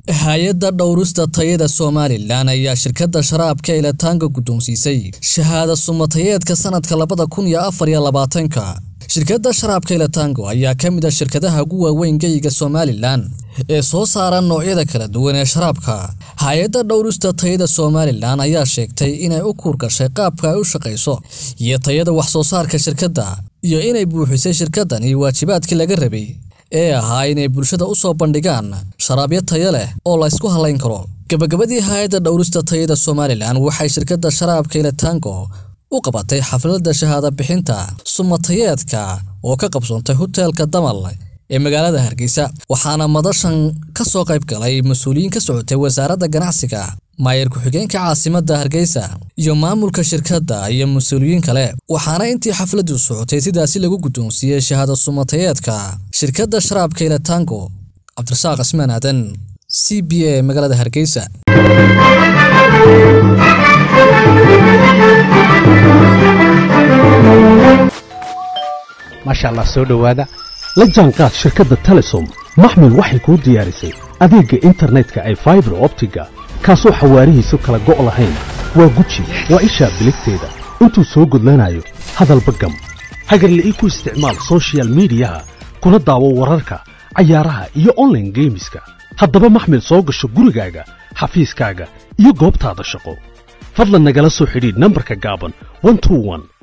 hay-adda dhowrista tayada somalilan ayaa shirkadda sharaabka eletaanka guddoonsiisay shahaada sumatayeedka sanadka labada kun iyo afar iyo labaatanka shirkadda sharaabka eletaango ayaa ka mid a shirkadaha ugu waaweyn geyiga somalilan ee soo saara noocyada kala duwan ee sharaabka hay-adda dhowrista tayada somalilan ayaa sheegtay inay u kuurgashay qaabka ay u shaqayso iyo tayada wax soo saarka shirkadda iyo inay buuxisay shirkadani waajibaadkii laga rabay ee ahaa inay bulshada u soo bandhigaan sharaabyo tayo leh oo la ysku halayn karo gabagabadii hay-adda dhowrista tayada somalilan waxay shirkadda sharaabka eletaango u qabatay xafladda shahaada bixinta sumatayeedka oo ka qabsoontay hoteelka damal ee magaalada hargeysa waxaana madashan ka soo qayb galay mas-uuliyiin ka socotay wasaaradda ganacsiga maayar ku-xigeenka caasimadda hargeysa iyo maamulka shirkadda iyo mas-uuliyiin kale waxaana intii xafladdu socotay sidaasi lagu guddoonsiiyey shahaada sumatayeedka shirkadda sharaabka eletaango cabdirasaaq cismaan aadan c b a magaalada hargeysa maasha allah soo dhowaada la jaanqaad shirkadda telesom maxmil waxay kuu diyaarisay adeegga internetka ay faibar optiga kaasoo xawaarihiisu kala go' lahayn waa guji waa ishaa biligteeda intuu soo gudlanayo hadalba gam hagarla'ii ku isticmaal sochial midiyaha kuna daawo wararka cayaaraha iyo onlaine geemiska haddaba maxmil soo gasho gurigaaga xafiiskaaga iyo goobtaada shaqo fadlan nagala soo xidhiidh nambarka gaaban